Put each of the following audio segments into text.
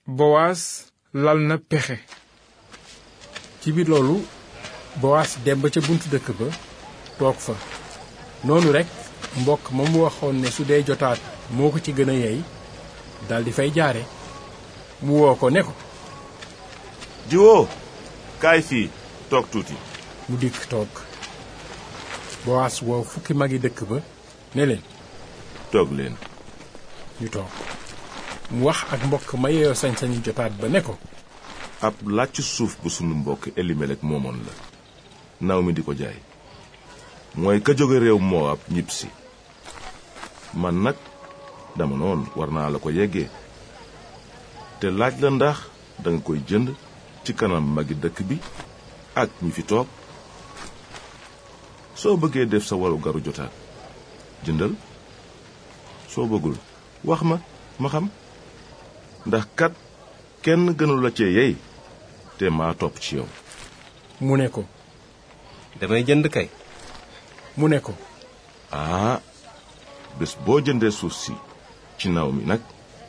bowaas lal na pexe ci biir loolu bowaas dem ba ca buntu dëkk ba toog fa noonu rekk mbokk ma mu waxoon ne su dee jotaat moo ko ci gën a yey daldi fay jaare mu woo ko ne ko diwoo kaay fii toog tuuti mu dikk toog bowaas woo fukki magi dëkk ba ne leen toog leen ñu toog mu wax ak mbokk ma yeyoo sañ-sañu jotaat ba ne ko ab làcc suuf bu sunu mbokk elimelek moomoon la naw mi di ko jaay mooy ka jóge réew Moab ñibb si man nag dama noon war naa la ko yeggee te laaj la ndax danga koy jënd ci kanam magi dëkk bi ak ñi fi toog soo bëggee def sa waru garu jotaat jëndal soo bëggul wax ma ma xam ndax kat kenn gënul la cee yey te maa topp ci yow mu ne ko damay jënd kay mu ne ko aa bés boo jëndee suuf si ci naw mi nag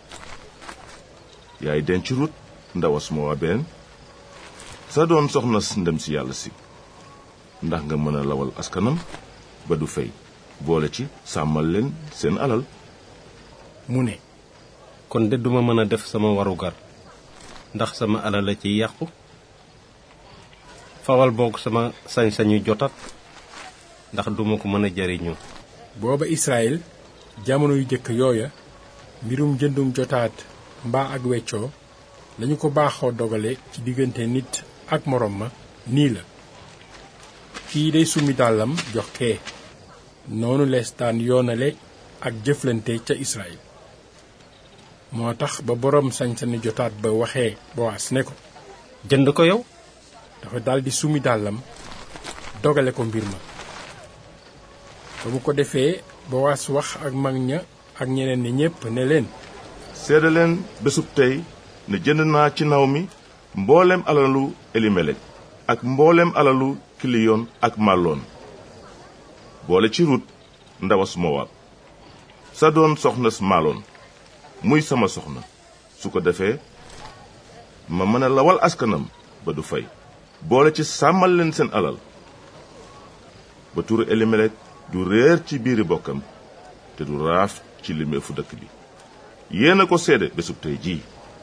yaay denc rut ndawas Mowaben sa doon soxna ndem si yàlla si ndax nga mën a lawal askanam ba du fey boole ci sàmmal leen seen alal mu ne kon de duma mën a def sama warugar ndax sama alal la ciy yàqu fawal boog sama sañ-sañu jotat ndax duma ko mën a jariñoo booba Israël jamono yu jëkk yooya mbirum jëndum jotaat mbaa ak weccoo lañu ko baaxoo dogale ci diggante nit ak moroom ma nii la kii day summi dàllam jox kee noonu lees daan yoonale ak jëflante ca Israël moo tax ba boroom sañ-sañu jotaat ba waxee Bowaas ne ko jënd ko yow dafa daldi summi dàllam dogale ko mbir ma ba mu ko defee Bowaas wax ak mag ña ak ñeneen ñi ñépp ne leen seede leen bésub tey ne jënd naa ci naw mi mboolem alalu elimelek ak mboolem alalu kiliyon ak màlloon boole ci rut ndawas mowaab sa doon soxnas maaloon muy sama soxna su ko defee ma mën a lawal askanam ba du fay boole ci sàmmal leen seen alal ba turu elimelek du réer ci biiri bokkam te du raaf ci limeefu dëkk bi yéen a ko seede bésub tey jii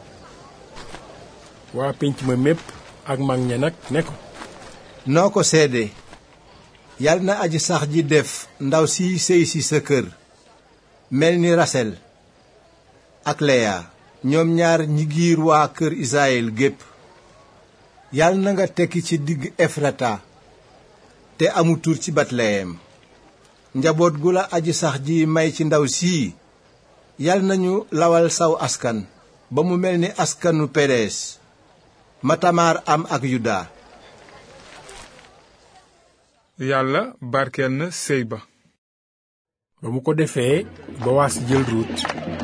waa pénc ma mépp ak mag ña nag ne ko noo ko seede yal na aji sax ji def ndaw si sëy si sa kër mel ni rasel ak leya ñoom ñaar ñi giir waa kër Israyil gépp yal na nga tekki ci digg efrata te amu tur ci batleyem njaboot gu la aji sax ji may ci ndaw sii yal nañu lawal saw askan ba mu mel ni askanu perees ma tamaar am ak yuda yàlla barkeel na sëy ba ba mu ko defee Bowaas jël ruut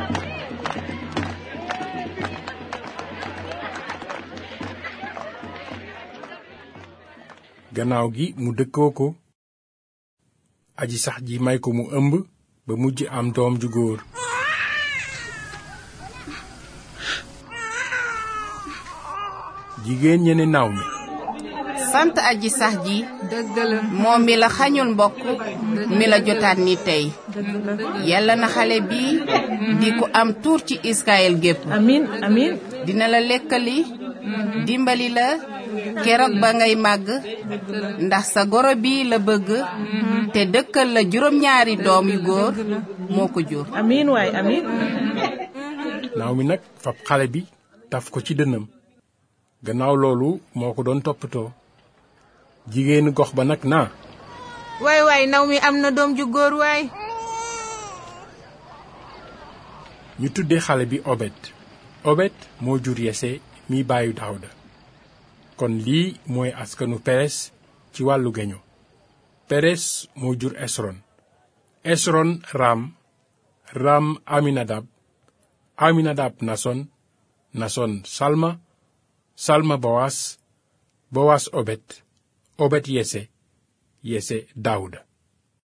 gannaaw gi mu dëkkoo ko aji sax ji may ko mu ëmb ba mujj am doom ju góor jigéen ñe ne naaw mi sant aji sax ji moom mi la xañul mbokk mi la jotaat ni tey yàlla na xale bi di ku am tuur ci Israël gépp amin amin dina la lekkali dimbali la keroog ba ngay màgg ndax sa goro bi la bëgg te dëkkal la juróom-ñaari doom yu góor moo ko jur amin waay amin naaw mi nag fab xale bi taf ko ci dënnam gannaaw loolu moo ko doon toppatoo jigéenu gox ba nag naa waay waay naw mi am na doom ju góor waay ñu tuddee xale bi obed obed moo jur yese mi baayu daawda kon lii mooy askanu peres ci wàllu geño peres moo jur esron esron ram ram aminadab aminadab nason nason salma salma bowas bowas obed obed yese yese daawuda